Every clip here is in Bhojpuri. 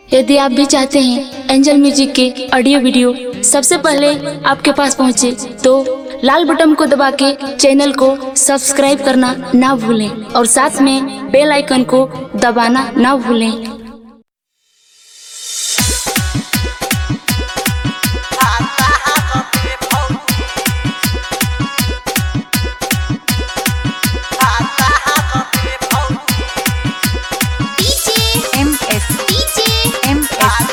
यदि आप भी चाहते हैं एंजल म्यूजिक के ऑडियो वीडियो सबसे पहले आपके पास पहुंचे तो लाल बटन को दबा के चैनल को सब्सक्राइब करना ना भूलें और साथ में बेल आइकन को दबाना ना भूलें MS MS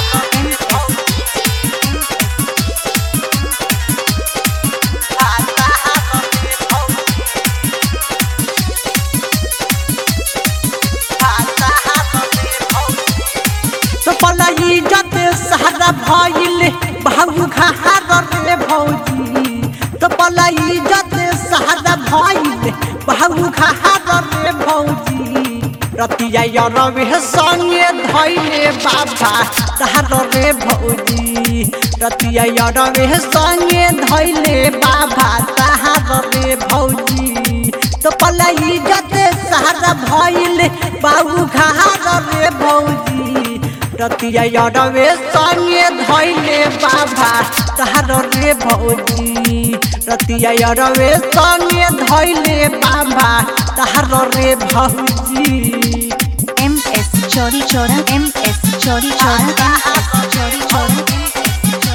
तो पलाई जते सहारा भइल बहु घहार रे भौजी तो पलाई जते सहारा भइल बहु घहार रे भौजी रतिया यरवे संगे धइले बाबा तहार रे भौजी रतिया यरवे संगे धइले बाबा तहार रे भौजी तो पलाई जते सहारा भइल बहु घहार रे भौजी रतिया यरवे संगे धइले बाबा तहार रे भौजी रतिया यरवे संगे धइले बाबा तहार रे भौजी MS चोरी चोरा MS चोरी चोरा MS चोरी चोरा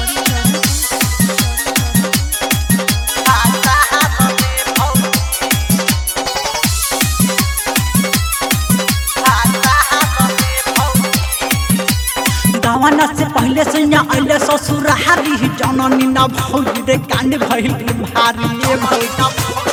दावाना से पहले से यहाँ अइले ससुर हारी जननी न भौजी रे कांड भइल भारी ए भौजा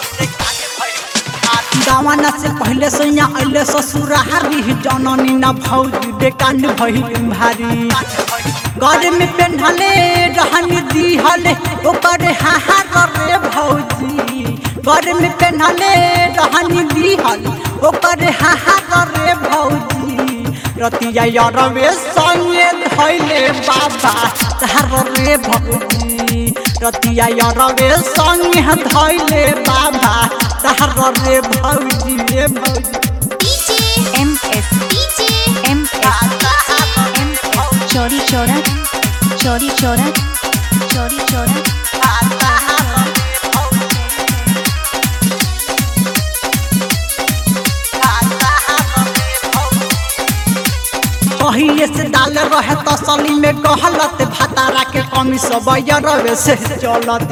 दावाना से पहले से यहाँ अइले ससुर हारी जननी न भौजी रे कांड भइल भारी घर में पेन्हले रहनी दिहले ओकर हाहार रे भौजी घर में पेन्हले रहनी दिहले ओकर हाहार रे भौजी रतिया यरवे संगे धैले बाबा तहार रे भौजी रतिया यरवे संगे धैले बाबा तहार रे भौजी रे भौजी MS MS MS चोरी चोरा चोरी चोरा चोरी चोरा पहिले से डाल रहे तसली में कहलत भतारा के कमी सब यरवे से चलत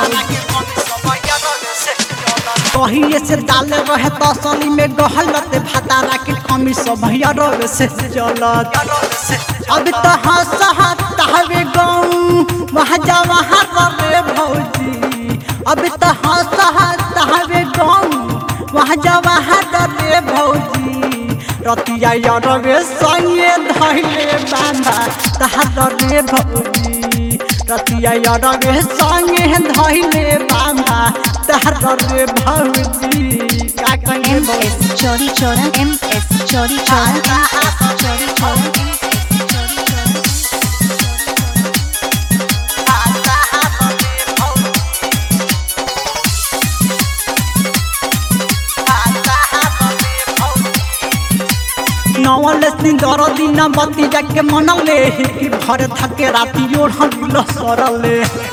पहिले से डाल रहे तसली में गहलत भतारा के कमी सब यरवे से चलत अब तो हंस हवे गाँव वहाँ जा वहाँ रे भौजी अब तो हंस हवे गाँव वहाँ जा वहाँ रे भौजी रतिया यरवे संगे धैले बाबा तहार रे भौजी रतिया यरवे संगे धैले बाबा तहार रे भौजी का कहिए भौजी MS चोरी चोरा MS चोरी चोरा MS चोरी चोरा चोरी चोरा नवल दिन दर दिन बत्ती जाके मनले कि भर थके राति ओढ़ल सरले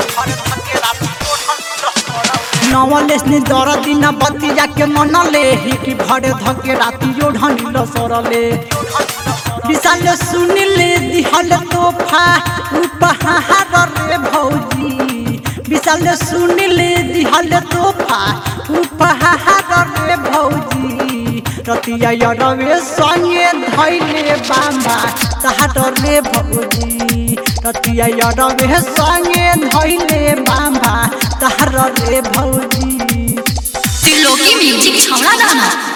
नवल दिन दर दिन बत्ती जाके मनले कि भर धके राति ओढ़ल सरले विशाल सुनिले दिहल तोहफा उपहार रे भौजी विशाल सुनिले दिहल तोहफा उपहार रे भौजी रतिया यरवे संगे धैले बाबा तहार रे भौजी रतिया यरवे संगे धैले बाबा तहार रे भौजी त्रिलोकी म्यूजिक छौड़ा दाना